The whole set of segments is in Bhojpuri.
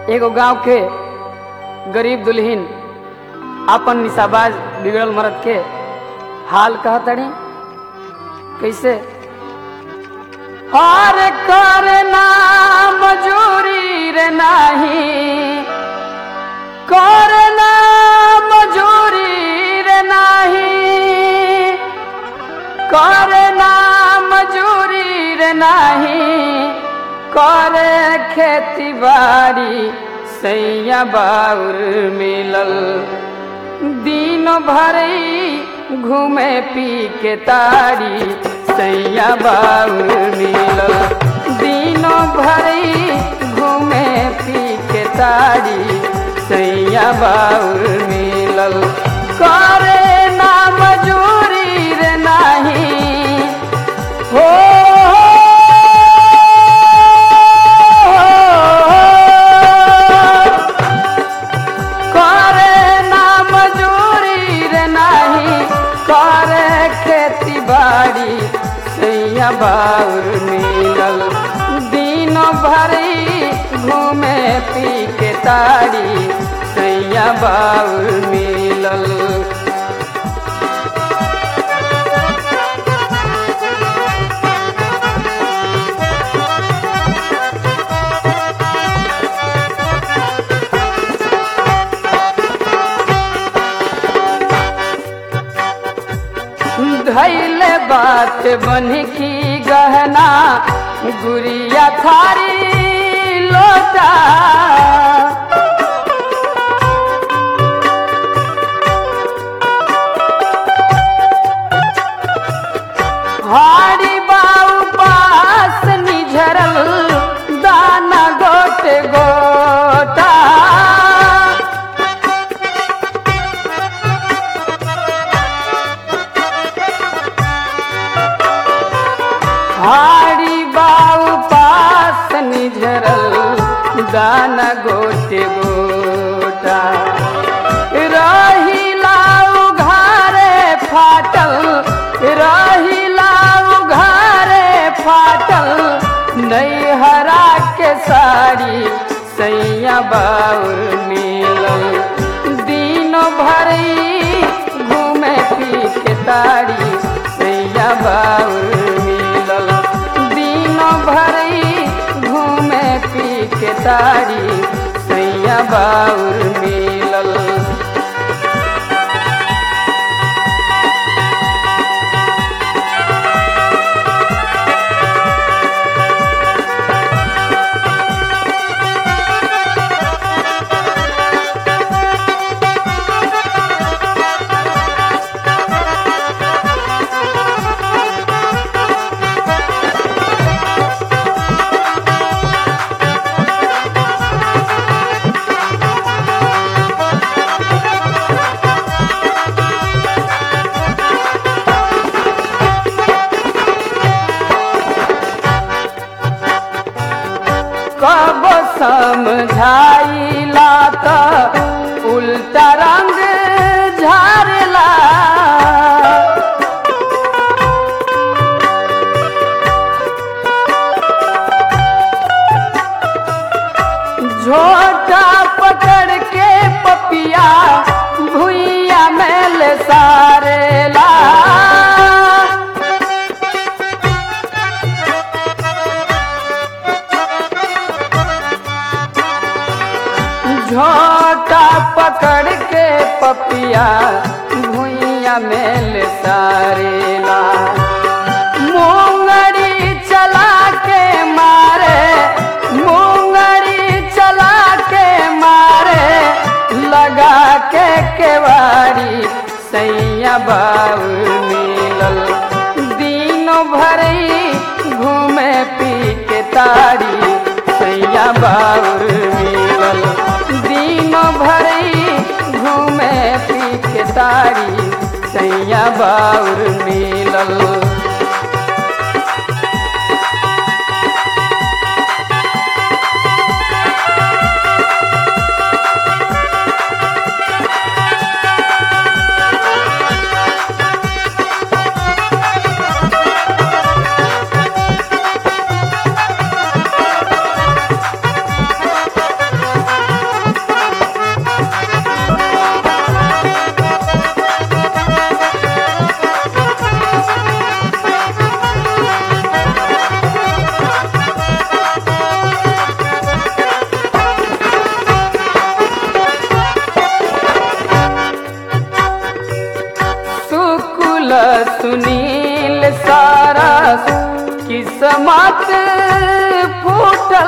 एगो गांव के गरीब दुल्हीन अपन निशाबाज बिगड़ल मरद के हाल कहतड़ी कैसे हर करना मजूरी रे नाही करना मजूरी रे नाही करना मजूरी रे नाही करे खेती बाड़ी सैया बाउर मिलल दिन भरी घूमे पी के तारी सैया बाउर मिलल दिन भरी घूमे पी के तारी सैया बाउर मिलल करे ना मजूरी रे नाही हो करे ना मजूरी रे नाही करे खेती बाड़ी सैया बाउर मिलल दिन भरी घूमे पी के तारी सैया बाउर मिलल धैले बात बन की गहना गुड़िया थारी लोटा हाड़ी बाऊ पास निझरल दाना गोटे गोटा हाड़ी बाऊ पास निझरल दाना गोटे गोटा रही लाऊ घारे फाटल रही लाऊ घारे फाटल नैहरा के साड़ी सैया बाउर मिलल दिन भरी घूमे पी के तारी सैया बाउर मिलल दिन भरी घूमे पी के तारी सैया बाउर मिलल कब समझाइला त उल्टा रंग झारला झोटा पकड़ के पपिया भुइया मेल सारेला झोटा पकड़ के पपिया भुइया मेल सारेला मूंगरी चला के मारे मूंगरी चला के मारे लगा के केवाड़ी सैया बाउर मिलल दिन भरी घूमे पी के तारी सैया बाउर मिलल दिन भरी घूमे पी के तारी सैया बाउर मिलल किस्मत फूटल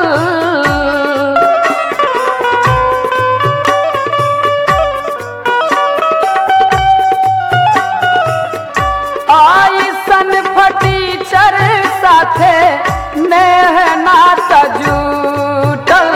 आइसन फटीचर साथे नेह नात जूटल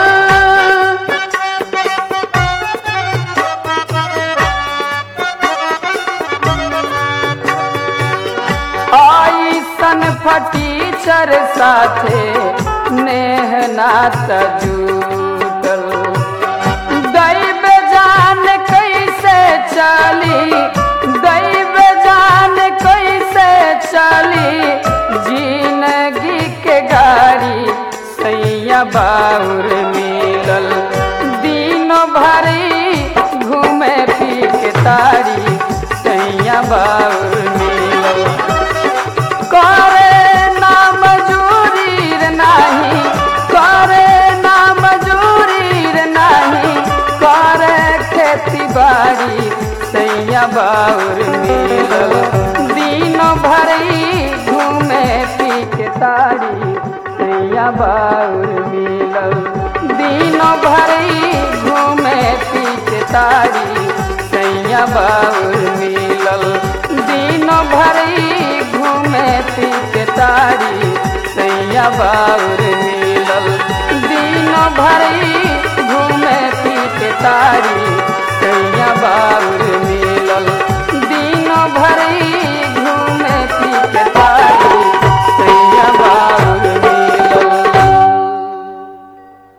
आइसन फटीचर साथे नेह नात जूटल दैव जान कैसे चली दैव जान कैसे चली जिंदगी के गाड़ी सैया बाउर मिलल दिनों भरी घूमे पी के तारी सैया बाउर मिलल करे ना मजूरी रे नाही करे ना मजूरी रे नाही करे खेती बाड़ी सैया बाउर मिलल दिनों भरी घूमे पी के तारी सैया बाउर मिलल दिनों भरी घूमे पी के तारी सैया बाउर मिलल दिनों भरी घूमे पी के तारी सैया बाउर मिलल दिनों भरी घूमे पी के तारी